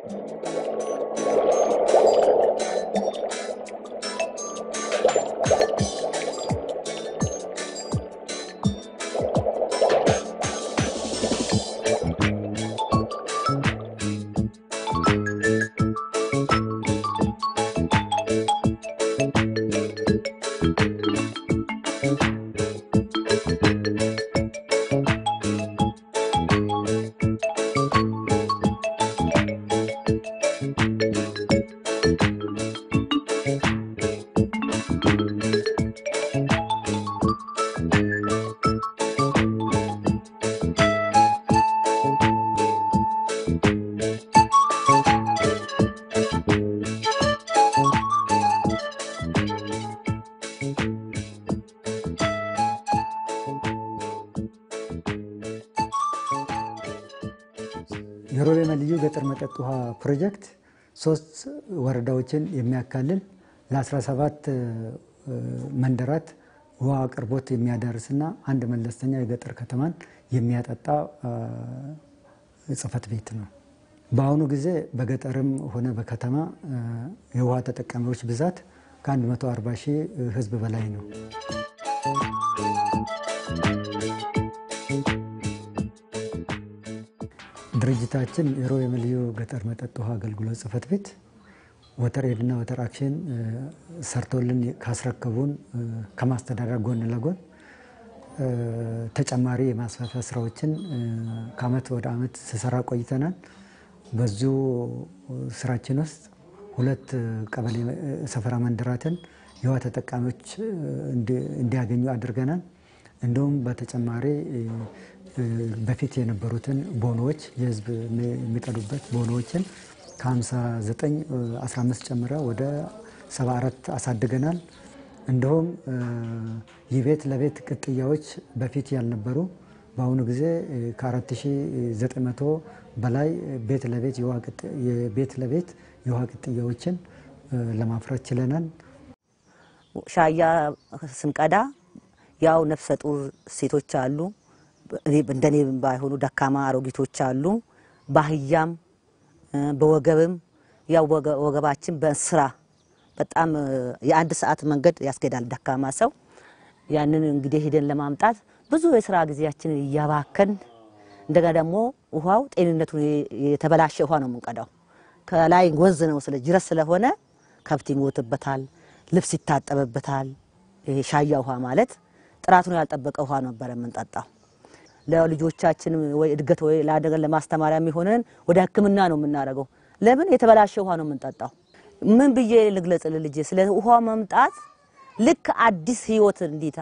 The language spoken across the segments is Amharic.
የሮቤ ልዩ ገጠር መጠጥ ውሃ ፕሮጀክት ሶስት ወረዳዎችን የሚያካልል ለ17 መንደራት ውሃ አቅርቦት የሚያዳርስና አንድ መለስተኛ የገጠር ከተማን የሚያጠጣ ጽሕፈት ቤት ነው። በአሁኑ ጊዜ በገጠርም ሆነ በከተማ የውሃ ተጠቃሚዎች ብዛት ከ140 ሺህ ሕዝብ በላይ ነው። ድርጅታችን የሮቤ ልዩ ገጠር መጠጥ ውሃ አገልግሎት ጽሕፈት ቤት ወተር ኤድና ወተር አክሽን ሰርቶልን ካስረከቡን ከማስተዳደር ጎን ለጎን ተጨማሪ የማስፋፊያ ስራዎችን ከአመት ወደ አመት ስሰራ ቆይተናል። በዚሁ ስራችን ውስጥ ሁለት ቀበሌ ሰፈራ መንደራትን የውሃ ተጠቃሚዎች እንዲያገኙ አድርገናል። እንዲሁም በተጨማሪ በፊት የነበሩትን ቦኖዎች የህዝብ የሚቀዱበት ቦኖዎችን ከ59 15 ጨምረ ወደ 74 አሳድገናል። እንዲሁም የቤት ለቤት ቅጥያዎች በፊት ያልነበሩ በአሁኑ ጊዜ ከ4900 በላይ ቤት ለቤት የቤት ለቤት የውሃ ቅጥያዎችን ለማፍራት ችለናል። ሻያ ስንቀዳ ያው ነፍሰ ጡር ሴቶች አሉ፣ እንደኔ ባይሆኑ ደካማ አሮጊቶች አሉ። ባህያም በወገብም ያው ወገባችን በስራ በጣም የአንድ ሰዓት መንገድ ያስኬዳል ደካማ ሰው። ያንን እንግዲህ ሄደን ለማምጣት ብዙ የስራ ጊዜያችንን እያባከን እንደገና ደግሞ ውሃው ጤንነቱን የተበላሸ ውሃ ነው የምንቀዳው። ከላይ ወንዝ ነው ስለ ጅረት ስለሆነ ከብት ይሞትበታል፣ ልብስ ይታጠብበታል። ይሄ ሻያ ውሃ ማለት ጥራቱን ያልጠበቀ ውሃ ነበረ የምንጠጣው። ለልጆቻችን ወይ እድገት ወይ ለአደገ ለማስተማሪያ የሚሆነን ወደ ሕክምና ነው የምናደርገው። ለምን የተበላሸ ውሃ ነው የምንጠጣው? ምን ብዬ ልግለጽ ልጄ? ስለ ውሃ መምጣት ልክ አዲስ ህይወት እንዴት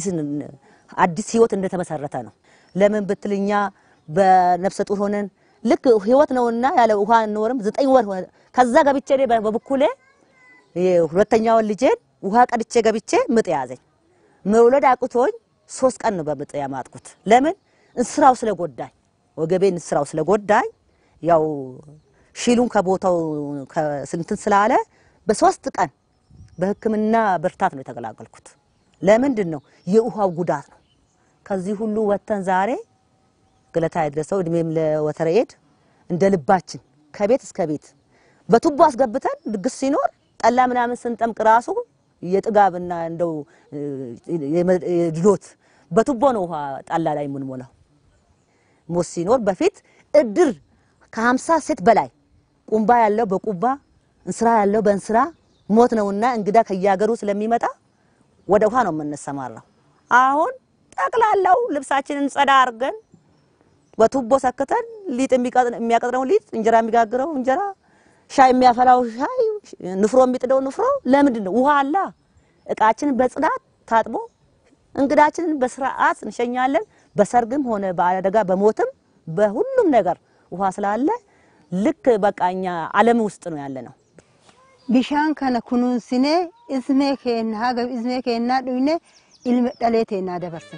አዲስ ህይወት እንደተመሰረተ ነው። ለምን ብትልኛ በነፍሰ ጡር ሆነን ልክ ህይወት ነውና ያለ ውሃ እንኖርም። ዘጠኝ ወር ሆነ። ከዛ ገብቼ እኔ በበኩሌ ሁለተኛውን ልጄን ውሃ ቀድቼ ገብቼ ምጥ ያዘኝ። መውለድ አቅቶኝ ሶስት ቀን ነው በምጥ ያማጥኩት። ለምን እንስራው ስለጎዳኝ፣ ወገቤን እንስራው ስለጎዳኝ ያው ሺሉን ከቦታው ስንትን ስላለ በሶስት ቀን በህክምና ብርታት ነው የተገላገልኩት። ለምንድን ነው የውሃው ጉዳት ነው። ከዚህ ሁሉ ወጥተን ዛሬ ገለታ ያድረሰው እድሜም ለወተረ ኤድ እንደ ልባችን ከቤት እስከ ቤት በቱቦ አስገብተን ድግስ ሲኖር ጠላ ምናምን ስንጠምቅ ራሱ የጥጋብና እንደው የድሎት በቱቦ ነው ውሃ ጠላ ላይ የምንሞላው። ሞት ሲኖር በፊት እድር ከሀምሳ ሴት በላይ ቁምባ ያለው በቁባ እንስራ ያለው በእንስራ ሞት ነውና እንግዳ ከያገሩ ስለሚመጣ ወደ ውሃ ነው የምንሰማራው። አሁን ጠቅላላው ልብሳችንን ጸዳ አድርገን በቱቦ ሰክተን ሊጥ የሚያቀጥረው ሊጥ፣ እንጀራ የሚጋግረው እንጀራ፣ ሻይ የሚያፈላው ሻይ፣ ንፍሮ የሚጥደው ንፍሮ። ለምንድን ነው? ውሃ አላ። እቃችንን በጽዳት ታጥቦ እንግዳችንን በስርዓት እንሸኛለን። በሰርግም ሆነ በአደጋ በሞትም በሁሉም ነገር ውሃ ስላለ ልክ በቃ እኛ ዓለም ውስጥ ነው ያለ ነው። bishaan kana kunuunsinee ismee keenya haga ismee keenyaa dhuyne ilma dhalee teennaa dabarsine.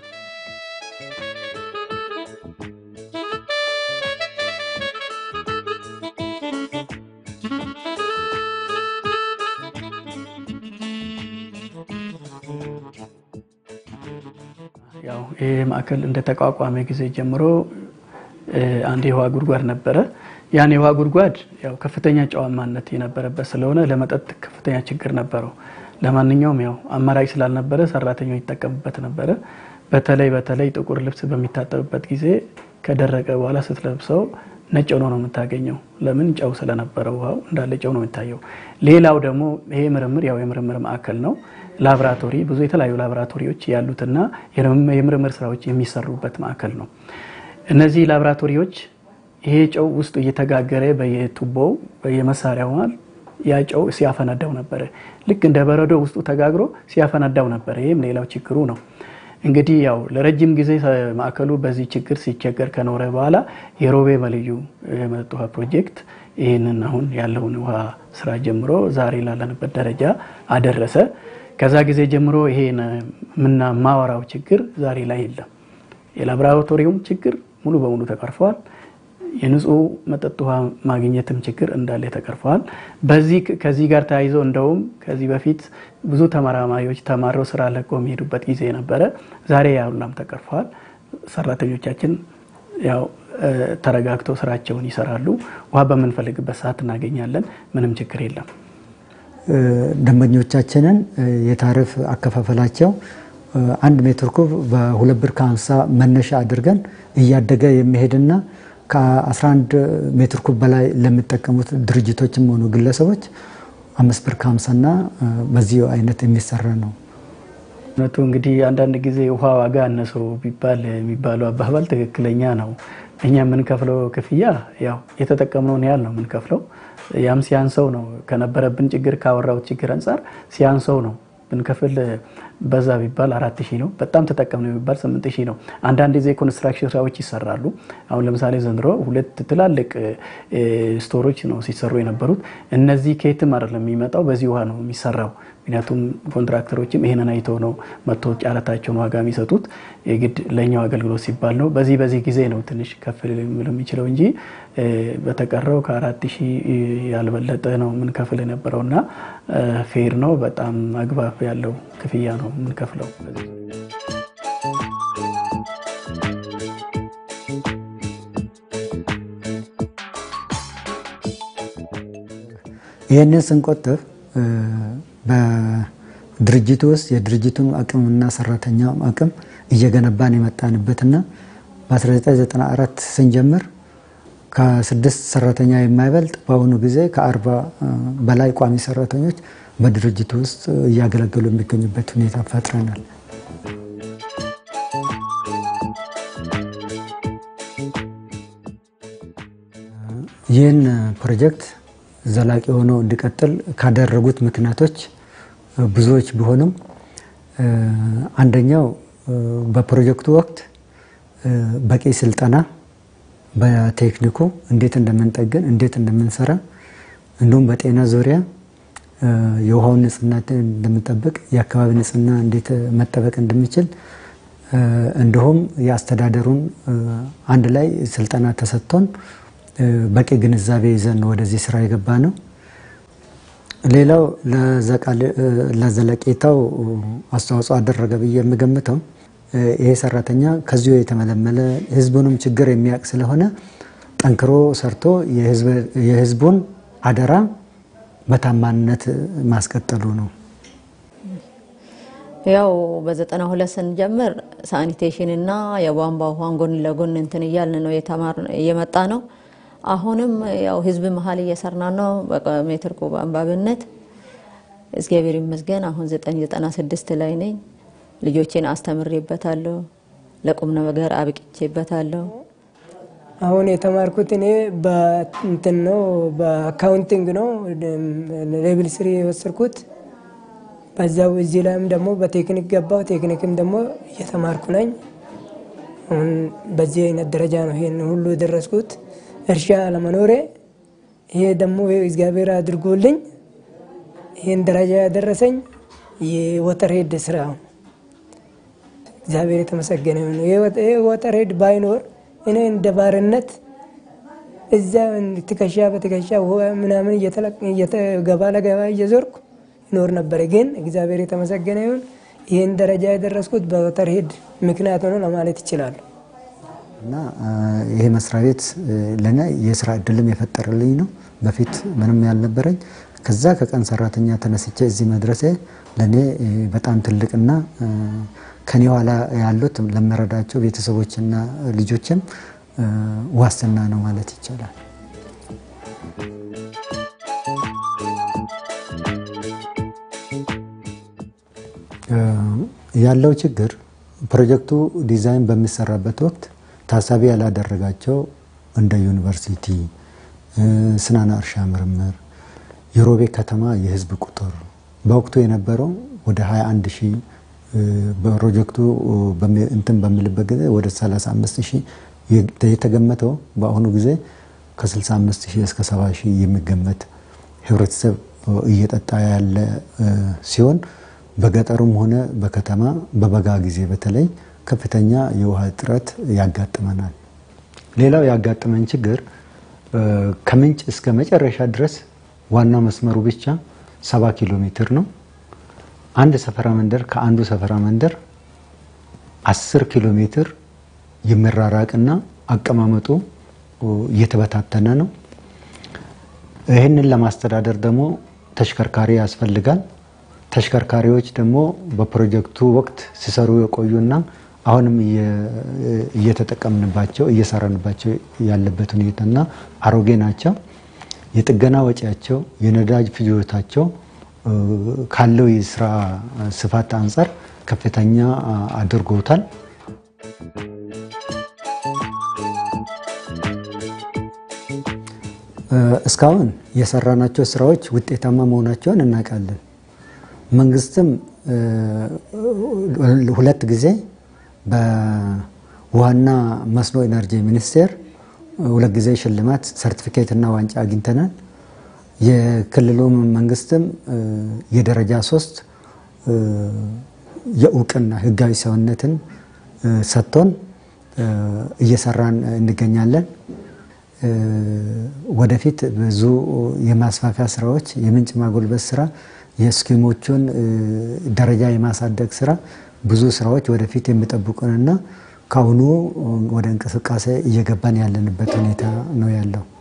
ያው ይህ ማዕከል እንደተቋቋመ ጊዜ ጀምሮ አንድ የውሃ ጉድጓድ ነበረ። ያን የውሃ ጉድጓድ ያው ከፍተኛ ጨዋማነት የነበረበት ስለሆነ ለመጠጥ ከፍተኛ ችግር ነበረው። ለማንኛውም ያው አማራጭ ስላልነበረ ሰራተኞች ይጠቀሙበት ነበረ። በተለይ በተለይ ጥቁር ልብስ በሚታጠብበት ጊዜ ከደረቀ በኋላ ስትለብሰው ነጭ ሆኖ ነው የምታገኘው። ለምን ጨው ስለነበረ ውሃው እንዳለ ጨው ነው የሚታየው። ሌላው ደግሞ ይሄ ምርምር ያው የምርምር ማዕከል ነው። ላቦራቶሪ ብዙ የተለያዩ ላቦራቶሪዎች ያሉትና የምርምር ስራዎች የሚሰሩበት ማዕከል ነው። እነዚህ ላቦራቶሪዎች ይሄ ጨው ውስጡ እየተጋገረ በየቱቦው በየመሳሪያው ያ ጨው ሲያፈነዳው ነበረ። ልክ እንደ በረዶ ውስጡ ተጋግሮ ሲያፈነዳው ነበረ። ይህም ሌላው ችግሩ ነው። እንግዲህ ያው ለረጅም ጊዜ ማዕከሉ በዚህ ችግር ሲቸገር ከኖረ በኋላ የሮቤ መልዩ የመጠጥ ውሃ ፕሮጀክት ይህንን አሁን ያለውን ውሃ ስራ ጀምሮ ዛሬ ላለንበት ደረጃ አደረሰ። ከዛ ጊዜ ጀምሮ ይሄን ምና ማወራው ችግር ዛሬ ላይ የለም። የላቦራቶሪውም ችግር ሙሉ በሙሉ ተቀርፈዋል። የንጹህ መጠጥ ውሃ ማግኘትም ችግር እንዳለ ተቀርፈዋል። በዚህ ከዚህ ጋር ተያይዞ እንደውም ከዚህ በፊት ብዙ ተመራማሪዎች ተማረው ስራ ለቀው የሚሄዱበት ጊዜ ነበረ። ዛሬ ያ ሁላም ተቀርፈዋል። ሰራተኞቻችን ያው ተረጋግተው ስራቸውን ይሰራሉ። ውሃ በምንፈልግበት ሰዓት እናገኛለን። ምንም ችግር የለም። ደንበኞቻችንን የታሪፍ አከፋፈላቸው አንድ ሜትር ኩብ በሁለት ብር ከሀምሳ መነሻ አድርገን እያደገ የሚሄድና ከ11 ሜትር ኩብ በላይ ለሚጠቀሙት ድርጅቶችም ሆኑ ግለሰቦች አምስት ብር ከሀምሳና በዚህ አይነት የሚሰራ ነው። እውነቱ እንግዲህ አንዳንድ ጊዜ ውሃ ዋጋ አነሰው ቢባል የሚባለው አባባል ትክክለኛ ነው። እኛ የምንከፍለው ክፍያ ያው የተጠቀምነውን ያህል ነው የምንከፍለው። ያም ሲያንሰው ነው ከነበረብን ችግር ካወራው ችግር አንጻር ሲያንሰው ነው ብንከፍል በዛ ቢባል አራት ሺህ ነው። በጣም ተጠቀም ነው የሚባል ስምንት ሺህ ነው። አንዳንድ ጊዜ ኮንስትራክሽን ስራዎች ይሰራሉ። አሁን ለምሳሌ ዘንድሮ ሁለት ትላልቅ ስቶሮች ነው ሲሰሩ የነበሩት። እነዚህ ከየትም አይደለም የሚመጣው በዚህ ውሃ ነው የሚሰራው። ምክንያቱም ኮንትራክተሮችም ይሄንን አይተው ነው መጥቶ ጫረታቸውን ዋጋ የሚሰጡት። የግድ ለእኛው አገልግሎት ሲባል ነው። በዚህ በዚህ ጊዜ ነው ትንሽ ከፍ ሊል የሚችለው እንጂ በተቀረው ከአራት ሺህ ያልበለጠ ነው የምንከፍል የነበረው እና ፌር ነው። በጣም አግባብ ያለው ክፍያ ነው የምንከፍለው። ይህንን ስንቆጥብ በድርጅቱ ውስጥ የድርጅቱን አቅምና ሰራተኛ አቅም እየገነባን የመጣንበትና በ1994 ስንጀምር ከስድስት ሰራተኛ የማይበልጥ በአሁኑ ጊዜ ከአርባ በላይ ቋሚ ሰራተኞች በድርጅቱ ውስጥ እያገለገሉ የሚገኙበት ሁኔታ ፈጥረናል። ይህን ፕሮጀክት ዘላቂ ሆኖ እንዲቀጥል ካደረጉት ምክንያቶች ብዙዎች ቢሆኑም አንደኛው በፕሮጀክቱ ወቅት በቂ ስልጠና በቴክኒኩ እንዴት እንደምንጠግን እንዴት እንደምንሰራ እንዲሁም በጤና ዙሪያ የውሃውን ንጽህና እንደምንጠብቅ የአካባቢ ንጽህና እንዴት መጠበቅ እንደሚችል እንዲሁም የአስተዳደሩን አንድ ላይ ስልጠና ተሰጥቶን በቂ ግንዛቤ ይዘን ወደዚህ ስራ የገባ ነው። ሌላው ለዘለቄታው አስተዋጽኦ አደረገ ብዬ የምገምተው ይሄ ሰራተኛ ከዚሁ የተመለመለ ህዝቡንም ችግር የሚያውቅ ስለሆነ ጠንክሮ ሰርቶ የህዝቡን አደራ በታማኝነት ማስቀጠሉ ነው። ያው በዘጠና ሁለት ስንጀምር ሳኒቴሽን እና የቧንቧ ውሃን ጎን ለጎን እንትን እያልን ነው እየመጣ ነው። አሁንም ያው ህዝብ መሀል እየሰራ ነው። በሜትር ኩብ አንባብነት እግዚአብሔር ይመስገን አሁን ዘጠኝ ዘጠና ስድስት ላይ ነኝ። ልጆቼን አስተምሬበታለሁ። ለቁም ነገር አብቅቼበታለሁ። አሁን የተማርኩት እኔ በእንትን ነው በአካውንቲንግ ነው ሌብል ስሪ የወሰድኩት። በዛው እዚህ ላይም ደግሞ በቴክኒክ ገባው። ቴክኒክም ደግሞ እየተማርኩ ነኝ። አሁን በዚህ አይነት ደረጃ ነው ይሄን ሁሉ የደረስኩት። እርሻ ለመኖሬ ይሄ ደግሞ እግዚአብሔር አድርጎልኝ ይህን ደረጃ ያደረሰኝ የወተር ሄድ ስራ እግዚአብሔር የተመሰገነ ይሁን። ይሄ ወተር ሄድ ባይኖር እኔ እንደ ባርነት እዛ ትከሻ በትከሻ ምናምን ገባ ለገባ እየዞርኩ ይኖር ነበረ። ግን እግዚአብሔር የተመሰገነ ይሁን ይህን ደረጃ የደረስኩት በወተር ሄድ ምክንያት ሆኖ ለማለት ይችላሉ። እና ይሄ መስሪያ ቤት ለእኔ የስራ እድልም የፈጠረልኝ ነው። በፊት ምንም ያልነበረኝ ከዛ ከቀን ሰራተኛ ተነስቼ እዚህ መድረሴ ለእኔ በጣም ትልቅና ከኔ ኋላ ያሉት ለመረዳቸው ቤተሰቦችና ልጆችም ዋስትና ነው ማለት ይቻላል። ያለው ችግር ፕሮጀክቱ ዲዛይን በሚሰራበት ወቅት ታሳቢ ያላደረጋቸው እንደ ዩኒቨርሲቲ፣ ስናና እርሻ ምርምር፣ የሮቤ ከተማ የህዝብ ቁጥር በወቅቱ የነበረው ወደ 21 ሺህ ፕሮጀክቱ እንትን በሚልበት ጊዜ ወደ 35 ሺህ የተገመተው በአሁኑ ጊዜ ከ65 ሺህ እስከ 70 ሺህ የሚገመት ህብረተሰብ እየጠጣ ያለ ሲሆን በገጠሩም ሆነ በከተማ በበጋ ጊዜ በተለይ ከፍተኛ የውሃ እጥረት ያጋጥመናል። ሌላው ያጋጠመን ችግር ከምንጭ እስከ መጨረሻ ድረስ ዋናው መስመሩ ብቻ ሰባ ኪሎ ሜትር ነው። አንድ ሰፈራ መንደር ከአንዱ ሰፈራ መንደር አስር ኪሎ ሜትር የሚራራቅና አቀማመጡ እየተበታተነ ነው። ይህንን ለማስተዳደር ደግሞ ተሽከርካሪ ያስፈልጋል። ተሽከርካሪዎች ደግሞ በፕሮጀክቱ ወቅት ሲሰሩ የቆዩና አሁንም እየተጠቀምንባቸው እየሰራንባቸው ያለበት ሁኔታና አሮጌ ናቸው። የጥገና ወጪያቸው፣ የነዳጅ ፍጆታቸው ካለው የስራ ስፋት አንጻር ከፍተኛ አድርጎታል። እስካሁን የሰራናቸው ስራዎች ውጤታማ መሆናቸውን እናውቃለን። መንግስትም ሁለት ጊዜ በውሃና መስኖ ኢነርጂ ሚኒስቴር ሁለት ጊዜ ሽልማት ሰርቲፊኬትና ዋንጫ አግኝተናል። የክልሉ መንግስትም የደረጃ ሶስት የእውቅና ህጋዊ ሰውነትን ሰጥቶን እየሰራን እንገኛለን። ወደፊት ብዙ የማስፋፊያ ስራዎች፣ የምንጭ ማጎልበት ስራ፣ የስኪሞቹን ደረጃ የማሳደግ ስራ ብዙ ስራዎች ወደፊት የሚጠብቁንና ከአሁኑ ወደ እንቅስቃሴ እየገባን ያለንበት ሁኔታ ነው ያለው።